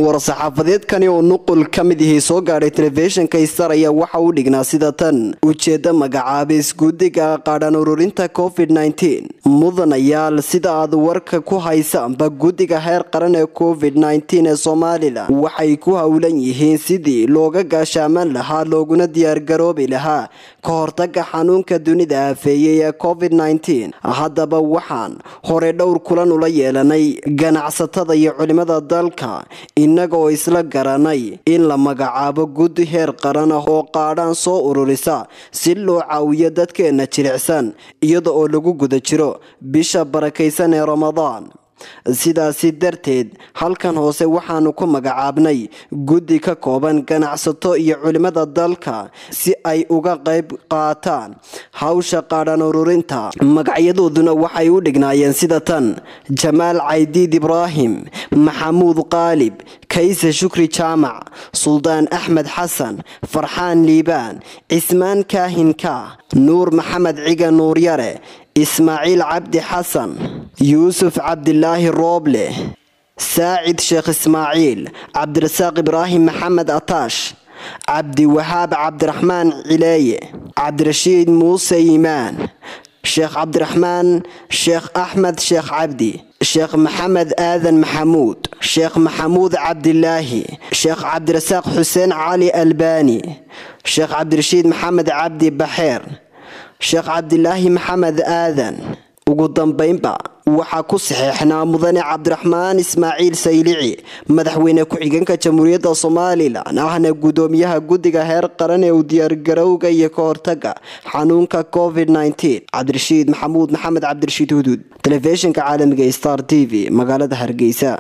war-saxaafadeedkani oo nuqul ka mid ihii soo gaadhay telefishinka star ayaa waxa uu dhignaa sida tan ujeedda magacaabis guddiga qaadhan ururinta covid nteen mudanayaal sida aad warka ku haysaanba guddiga heer qaran ee covid nteen ee somalilan waxay ku howlan yihiin sidii looga gaashaaman lahaa looguna diyaargaroobi lahaa ka hortaga xanuunka dunida aafeeyey ee covid nteen haddaba waxaan hore dhowr kulan ula yeelanay ganacsatada iyo culimada dalka innaga oo isla garanay in la magacaabo guddi heer qaran ah oo qaadhaan soo ururisa si loo caawiyo dadkeena jilicsan iyada oo lagu guda jiro bisha barakaysan ee ramadaan sidaasi darteed halkan hoose waxaanu ku magacaabnay guddi ka kooban ganacsato iyo culimada dalka si ay uga qayb qaataan hawsha qaadhan ururinta magacyadooduna waxay u dhignaayeen sida tan jamaal caydiid ibraahim maxamuud qaalib kayse shukri jaamac suldaan axmed xasan farxaan liibaan cismaan kaahinka nuur maxamed ciga nuuryare ismaaciil cabdi xasan yuusuf cabdilaahi rooble saacid sheekh ismaaciil cabdirasaaq ibraahim maxamed ataash cabdiwahaab cabdiraxmaan cileeye cabdirashiid muuse iimaan sheekh cabdiraxmaan sheekh axmed sheekh cabdi sheekh maxamed aadan maxamuud sheekh maxamuud cabdilaahi sheekh cabdirasaaq xuseen cali albaani sheekh cabdirashiid maxamed cabdi baxeer sheekh cabdilaahi maxamed aadan ugu dambaynba waxaa ku saxeexnaa mudane cabdiraxmaan ismaaciil saylici madaxweyne ku-xigeenka jamhuuriyadda somalilan ahna gudoomiyaha guddiga heer qaran ee u diyaargarowga iyo ka hortaga xanuunka covid cabdirashiid maxamuud maxamed cabdirashiid huduud telefishinka caalamiga star t v magaalada hargeysa